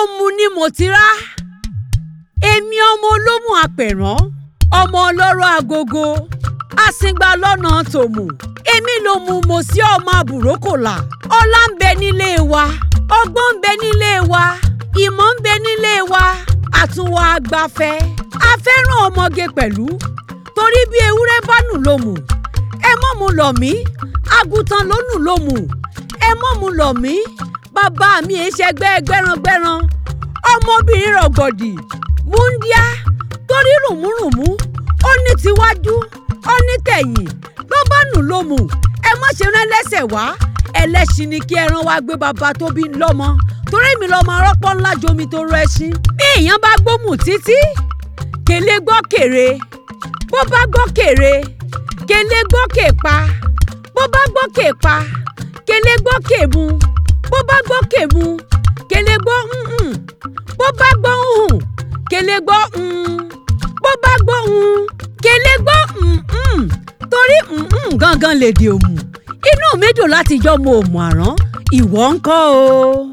òmu ni mo ti rá èmi ọmọ olómù apẹ̀rán ọmọ ọlọ́rọ̀ agogo àsìngbà lọ́nà tòmù èmi ló mú mo sí ọmọ àbúrókòlà ọlá ń bẹ nílé wa ọgbọ́n ń bẹ nílé wa ìmọ̀ ń bẹ nílé wa àtúnwò àgbàfẹ́ afẹ́ràn ọmọge pẹ̀lú torí bí ewúrẹ́ bá nù lómù ẹ mọ́ mu lọ̀ mí àgùntàn ló nù lómù ẹ mọ́ mu lọ̀ mí bàbá mi ẹ ṣẹgbẹ́ gbẹ́rangbẹ́ran ọmọbìnrin rọ̀gbọ̀dì múndíá torí rùmúrùmú ó ní tiwájú ó ní tẹ̀yìn ló bá nù lómù ẹ má ṣe rán ẹlẹ́sẹ̀ wá ẹlẹ́ṣin ni kí ẹran wá gbé bàbá tó bí lọ́mọ torí mi lọ́mọ rọ́pọ́ ńlá jomi tó rọ ẹṣin bí èèyàn bá gbómù títí kèlé gbọ́ kèrè bó bá gbọ́ kèrè kèlé gbọ́ kèpa bó bá gbọ́ kèpa kèlé gbọ́ kèmu bó bá gbọ́ kèmu kèlé gbọ́ hùn bó bá gbọ́ hùn kèlé gbọ́ hùn bó bá gbọ́ hùn kèlé gbọ́ hùn torí hùn gangan lèdè òmù inú mi dùn láti jọ́ mo òmù àrán ìwọ ńkọ́ o.